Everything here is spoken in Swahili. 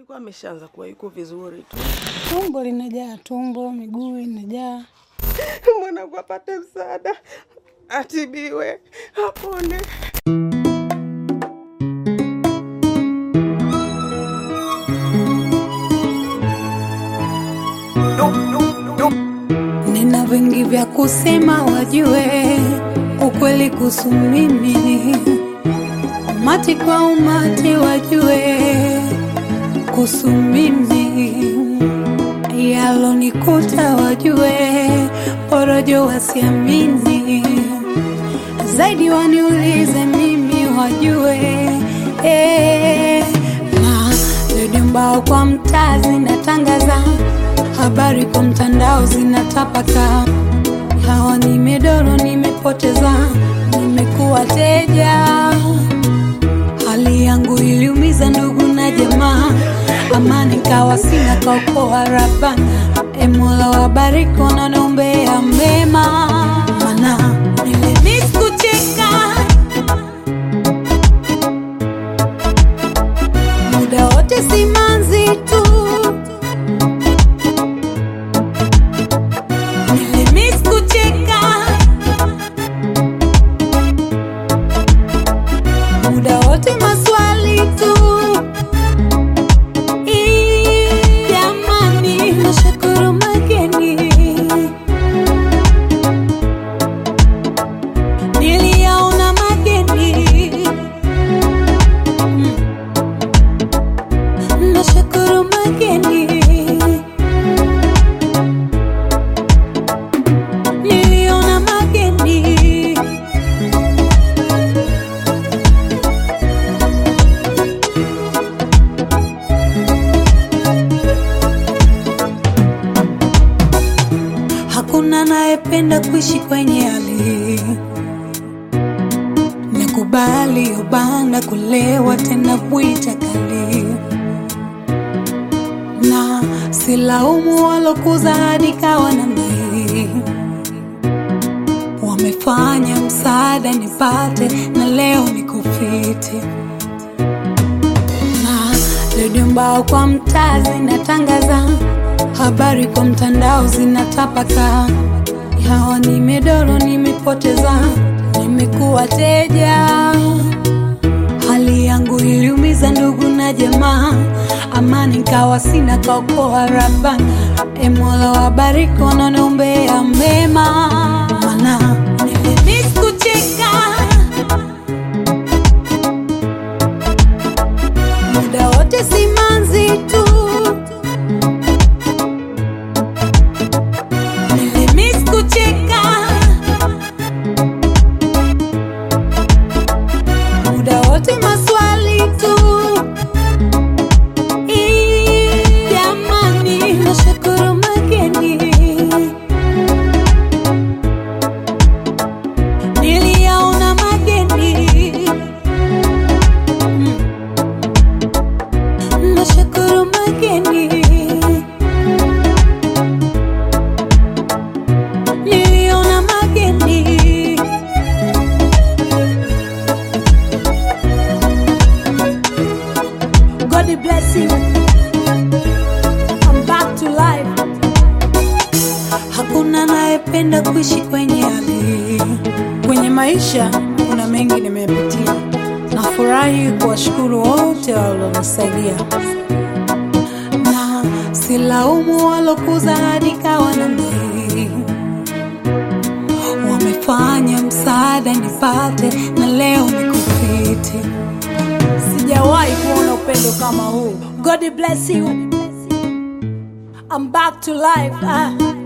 alikuwa ameshaanza kuwa yuko vizuri tu. Tumbo linajaa, tumbo, miguu inajaa. Mwanangu apate msaada, atibiwe, apone. Nina vingi vya kusema, wajue ukweli kuhusu mimi. Umati kwa umati, wajue kuhusu mimi. Yalonikuta, wajue porojo, wasiamini zaidi, waniulize mimi, wajue eh, na redio mbao kwa mtaa zinatangaza habari kwa mtandao zinatapaka, hawa nimedoro, nimepoteza, nimekuwa teja. Hali yangu iliumiza ndugu na jamaa, amani kawa sina, kaokoa Rabana. E Mola wabariki wanaombea mema, mana nilimiss kucheka muda wote, simanzi tu Nilimiss kucheka muda wote, maswali tu. Ii, Jamani, nashukuru mageni niliyaona mageni, Mm. nashukuru mageni niliona mageni hakuna anayependa kuishi kwenye hali nakubali ubanda kulewa tena bwita kali na silaumu walokuza hadi kawa namna hii wamefanya msaada nipate na leo nikufiti na redio mbao kwa mtaa zinatangaza habari kwa mtandao zinatapaka hawa nimedoro nimepoteza nimekuwa teja hali yangu iliumiza ndugu na jamaa amani kawa sina kaokoa Rabana e Mola wabariki wanaombea mema mana nilimiss kucheka muda wote simanzi tu nilimiss kucheka muda wote maswali tu Ii, jamani nashukuru mageni niliyaona mageni Mm. nashukuru mageni niliona mageni God bless you. I'm back to life. Hakuna anayependa kuishi kwenye hali. Kwenye maisha kuna mengi nimepitia. Nafurahi kuwashukuru wote walionisaidia, na silaumu walokuza hadi kawa namna hii. Wamefanya msaada nipate na leo nikufiti. Sijawahi kuona upendo kama huu. God bless you. I'm back to life. Ah.